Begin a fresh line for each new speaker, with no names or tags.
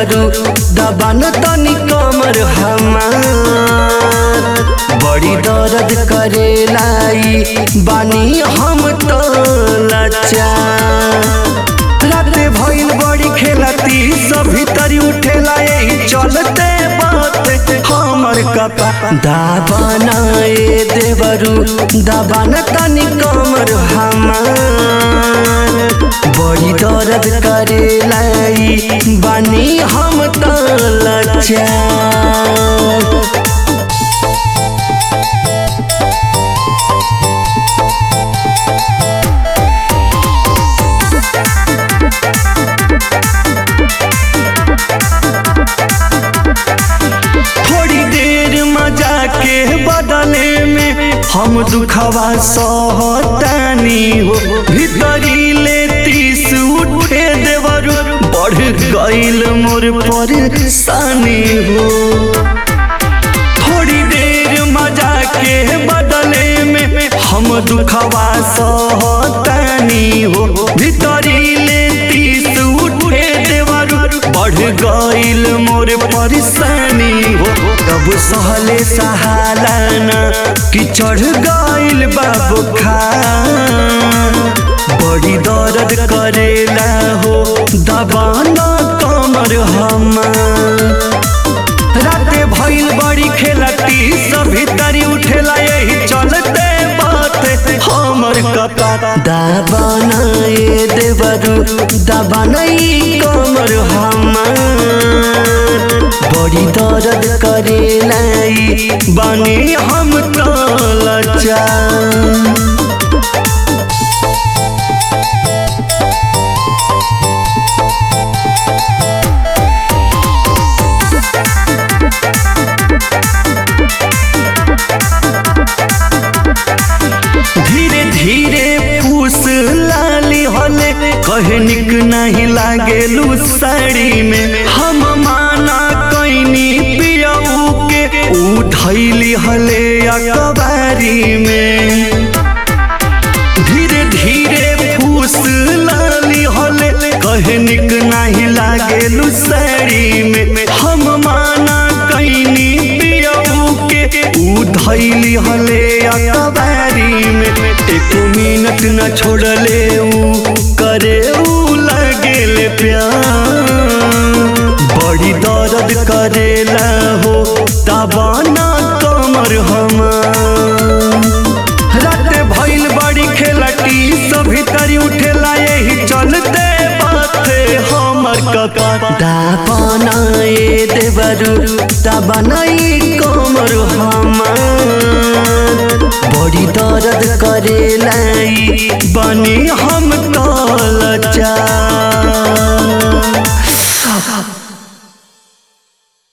देवरू दबान तनी कमर हमार बड़ी दर्द करेलाई बानी हम तो लाचार राते भइल बड़ी खेलती सभी तरी उठेला यही चलते बात हमर कपा दाबाना ए देवरू दाबाना तनी कमर हमार बड़ी दर्द करेलाई बानी हम तो लाचार थोड़ी देर मजा के बदले में हम दुखवा सहतानी हो भीतरी ले तीस उठे देवरू बढ़ गईल मोर परेशानी हो थोड़ी देर मजा के बदले में हम दुखवा सहतानी हो भीतरी ले तीस उठे देवरू बढ़ गईल मोर परेशानी हो तब सहले सहालाना कि चढ़ गईल बाबू खा बड़ी दर्द करेला हो दबाना कमर हमार राते भइल बड़ी खेलती सभी तरी उठेला यही चलते बात हमर कपा दाबाना ए देवरू दाबाना ई कमर हमार बड़ी दर्द करेला ई बानी हम तो लाचार धीरे धीरे पूस लाली हले कहे निक नहीं लागेलू साड़ी में हम माना कैनी पियऊ के उठैली हले अकबारी में धीरे धीरे फूस लाली हले कहे निक नहीं लागेलू साड़ी में हम माना कैनी पियऊ के उधैली हले अकबारी में एक मिनट न छोड़ले ऊ करे ऊ लगेले प्यार बड़ी दर्द करेला हो दबाना कमर हमार राते भइल बड़ी खेलटी सभी तरी उठेला यही चलते बाते हमर कका दापना ए देवरू दाबना ई कमर हमार बड़ी दर्द करेला ई बनी हम तो लाचार